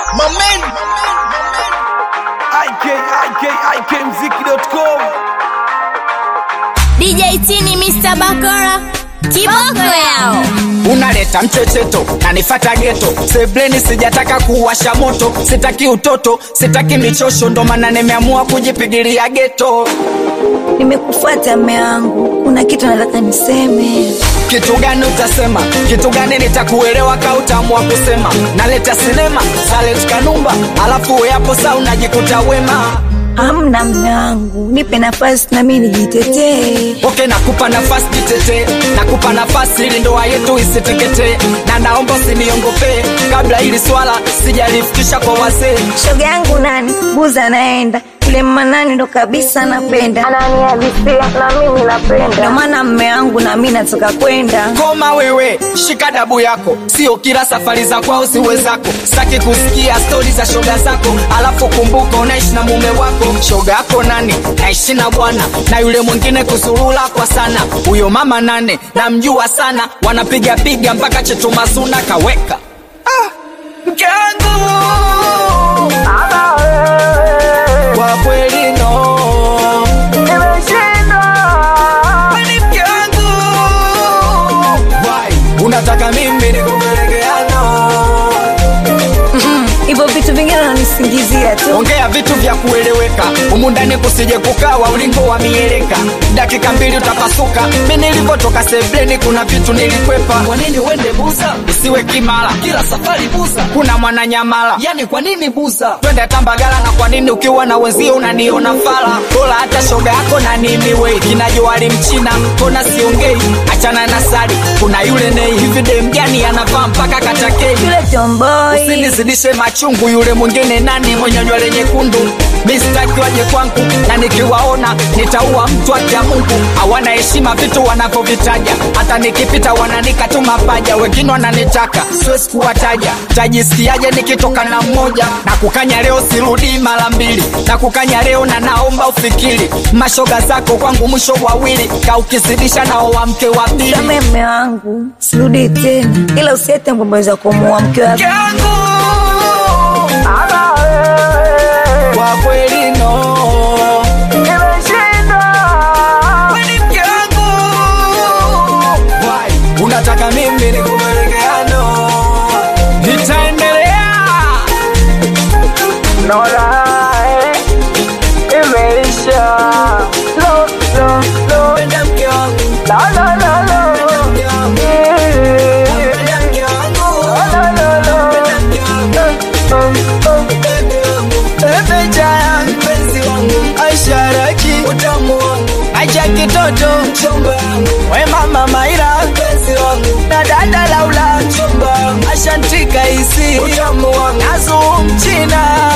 Mamen. IK, IK, IKMziki.com DJ Tini Mr. Bakora kiboko yao unaleta mchecheto na nifata geto sebleni sijataka kuwasha moto sitaki utoto sitaki michosho ndo maana nimeamua kujipigilia geto nimekufuata mme wangu kuna kitu nataka niseme kitu gani utasema kitu gani nitakuelewa ka utaamua kusema naleta sinema salet kanumba alafu weapo saa unajikuta wema amna mme wangu nipe nafasi nami nijitetee oke nakupa nafasi jitetee nakupa nafasi ili ndoa yetu isiteketee na naomba usiniongopee kabla hili swala sijalifikisha kwa wazee shoga yangu nani buza anaenda yule manani ndo kabisa napenda ananihalisia na mimi napenda ndo maana mme wangu nami nataka kwenda koma wewe shika dabu yako sio kila safari za kwao ziwe zako saki kusikia stori za shoga zako alafu kumbuka unaishi na mume wako shoga yako nane naishi na bwana na yule mwingine kusurula kwa sana huyo mama nane namjua sana wanapiga piga mpaka chetu mazuna kaweka ah, mke wangu kwa kweli no Kwani mke wangu Why? unataka mimi nikupelekeano hivyo vitu vingine unanisingizia tu ongea vitu vya kueleweka humu ndani kusije kukawa ulingo wa mieleka dakika mbili utapasuka mi nilivyotoka sebleni kuna vitu nilikwepa kwa nini uende buza usiwe kimala kila safari buza kuna mwananyamala yani kwa nini buza twende tambagala na kwa nini ukiwa na wenzio unaniona fala bora hata shoga yako na nimiwei kinajoali mchina kona siongei achana na sari kuna yule nei hivi dem gani anavaa mpaka katakei yule tomboi usinizidishe machungu yule mwingine nani mwenye nywele nyekundu mistaki waje kwangu na nikiwaona nitaua mtu akia mungu hawana heshima vitu wanavyovitaja hata nikipita wananika tu mapaja wengine wananitaka siwezi kuwataja tajisikiaje nikitoka na mmoja na kukanya leo sirudii mara mbili na kukanya leo na naomba ufikiri mashoga zako kwangu mwisho wawili kaukizidisha nao wa mke wa pili same mme wangu sirudi tena ila usiete mbombo za kumuua mke wa yangu kwa kweli no Kwani mke wangu Why? unataka mimi nikupelekeano nitaendelea Penda mke wangu Penda mke wangu Penda mke wangu Penda mke wangu Ebeja yangu mpenzi wangu Aisha Raki utamu wangu Aisha kitoto mchumba wangu We mama Maira mpenzi wangu Na dada Laula mchumba wangu Ashantika isi utamu wangu Nazu mchina